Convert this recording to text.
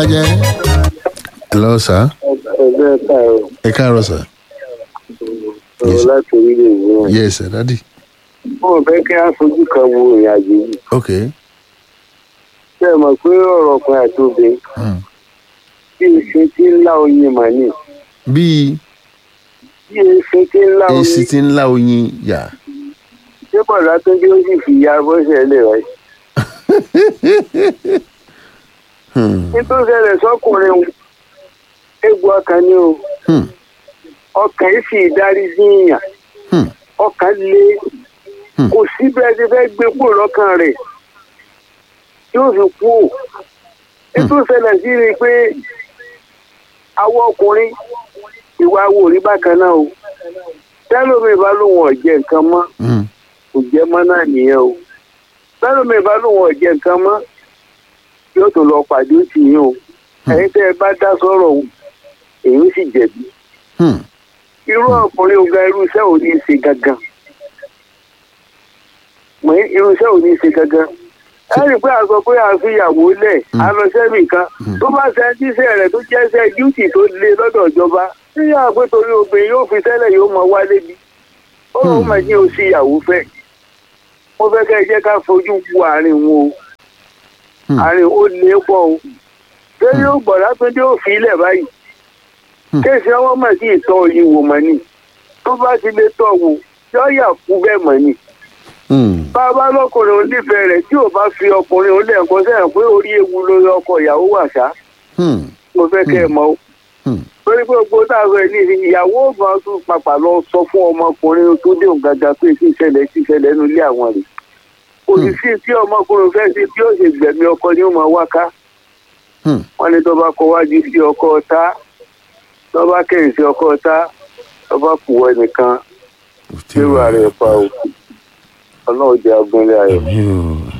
jẹ́. hello sir. ẹgbẹ́ káàrọ̀ ẹ káàárọ̀ sir. ọ̀rọ̀ láti orílẹ̀ èdè náà. yes sir daddy. wọ́n fẹ́ kí á fojú kan wo ìrìn àjò yìí. ok. ṣé ẹ mọ̀ pé ọ̀rọ̀ ọkùnrin àti obìnrin Hmm. bí eṣin tí ń lá oyin mà ní. bíi bí eṣin tí ń lá oyin èsì tí ń lá oyin yà. ṣé bọ̀dá tó dé ó sì fi ya bọ́sẹ̀ lè rẹ̀. Hmm. nítorí ṣẹlẹ̀ sọ́kùnrin o, egbò ọkàn ni o Hmm. ọkàn yìí sì darí sí ìyàn Hmm. ọkàn lé Hmm. kò sí bẹ́ẹ̀ ti fẹ́ gbé kúrò lọ́kàn rẹ̀ yóò fi kú o nítorí ṣẹlẹ̀ sí ni pé àwọn ọkùnrin ìwà wo rí bákan náà o tẹ́lómi bá lóun ọ̀jẹ̀ nǹkan mọ́ Hmm. kò jẹ́ mọ́ náà nìyẹn o tẹ́lómi bá lóun ọ̀jẹ̀ nǹkan mọ́ yóò tún lọ pàdé ó tì yín o ẹ̀yin tẹ́ ẹ bá dá sọ̀rọ̀ o èyí ó sì jẹ̀bi Hmm. irú ọkùnrin ọ̀gá irúṣẹ́ ò ní í ṣe gangan mọ̀ ní irúṣẹ́ ò ní í ṣe gangan ẹ rí i pé a sọ pé a fi ìyàwó lẹ̀ a lọ sẹ́mi kan tó bá ṣe jíṣẹ́ rẹ̀ tó jẹ́ṣẹ́ díútì tó lé lọ́dọ̀ ìjọba níyà pé torí obìnrin yóò fi tẹ́lẹ̀ yóò mọ wálé bí ó lóun mọ̀ ní oṣù ìyàwó fẹ́ mo fẹ́ kẹ́ ẹ jẹ́ ká fojú wo àárín wọn o Hmm. àárín ó lé pọ̀ o ṣé yóò gbọ̀dá tó dé òfin ilẹ̀ báyìí Hmm. kéèsì ọwọ́ mọ̀ sí ìtọ́ yìí wò mọ̀ ni tó bá ti lè tọ̀ wò yọ yà kú bẹ́ẹ̀ mọ̀ ni Hmm. bàbá lọkùnrin òun nífẹ̀ẹ́ rẹ̀ tí ò bá fi ọkùnrin òun lẹ́ẹ̀kan sẹ́yìn pé orí ewu lórí ọkọ ìyàwó wà ṣá Hmm. mo fẹ́ kẹ́ ẹ mọ̀ o Hmm. torí pé gbogbo táwọn ẹ̀ ní ìyàwó ọ̀gbọ́n tún papà lọ sọ fún ọmọkùnrin tó dé òun gàgà pé tí ìṣẹ̀lẹ̀ tí ìṣẹ̀lẹ̀ nínú ilé àwọn rẹ̀ kò sì sí tí ọmọkùnrin fẹ́ sí bí ó ṣe gbẹ̀mí ọkọ ni ó máa wá ká Hmm. wọ́n ní tó bá kọ wájú sí ọkọ ọ̀tá tó bá kẹ́yìn sí ọkọ ọ̀tá tó bá kù wọ ẹnìkan Ó ti lérò wà. ààrẹ pa o ọlọ́run jẹ́ agbọ́nlé ayọ̀. Àmì o